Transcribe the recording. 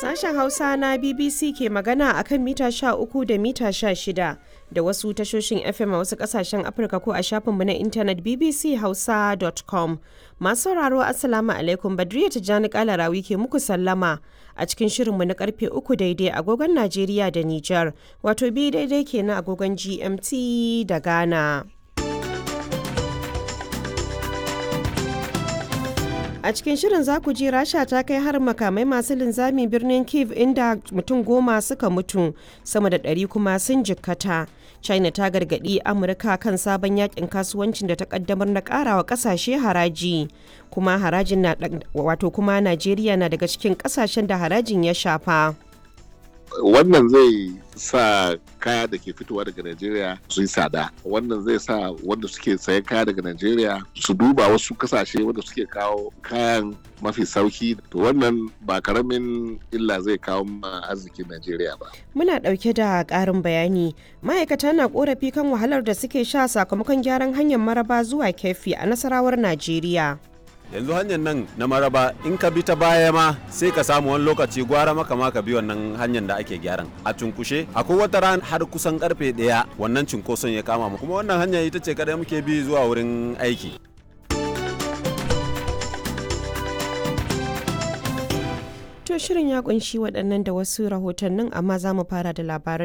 Sashen Hausa na BBC ke magana a kan mita 13 da mita 16 da wasu tashoshin FM a wasu kasashen Afirka ko a shafinmu na intanet bbchausa.com. Masu sauraro Assalamu alaikum Badriya Tijjani Kalarawi ke muku sallama a cikin shirinmu na karfe 3 daidai agogon Najeriya da Nijar, wato bi daidai kenan agogon GMT da Ghana. A cikin shirin za ku ji Rasha ta kai har makamai masu linzami birnin Kiev inda mutum goma suka mutu sama da ɗari kuma sun jikkata. China ta gargaɗi Amurka kan sabon yakin kasuwancin da ta kaddamar na ƙarawa ƙasashe haraji. Kuma harajin na wato kuma Najeriya na daga cikin ƙasashen da harajin ya shafa. wannan zai sa kaya da ke fitowa daga Najeriya su yi tsada wannan zai sa wanda suke sayan kaya daga Najeriya su duba wasu kasashe wanda suke kawo kayan mafi sauki to wannan ba karamin illa zai kawo ma arzikin Najeriya ba. Muna ɗauke da ƙarin bayani ma'aikata na ƙorafi kan wahalar da suke sha sakamakon gyaran hanyar maraba zuwa kefi a nasarawar Najeriya. yanzu hanyar nan na maraba in ka bi ta baya ma sai ka samu wani lokaci gwara maka ma ka bi wannan hanyar da ake gyaran a cunkushe akwai wata ran har kusan karfe daya wannan cunkoson ya kama mu kuma wannan hanya ita ce kadai muke bi zuwa wurin aiki To shirin ya kunshi waɗannan da wasu rahotannin amma za mu fara da labaran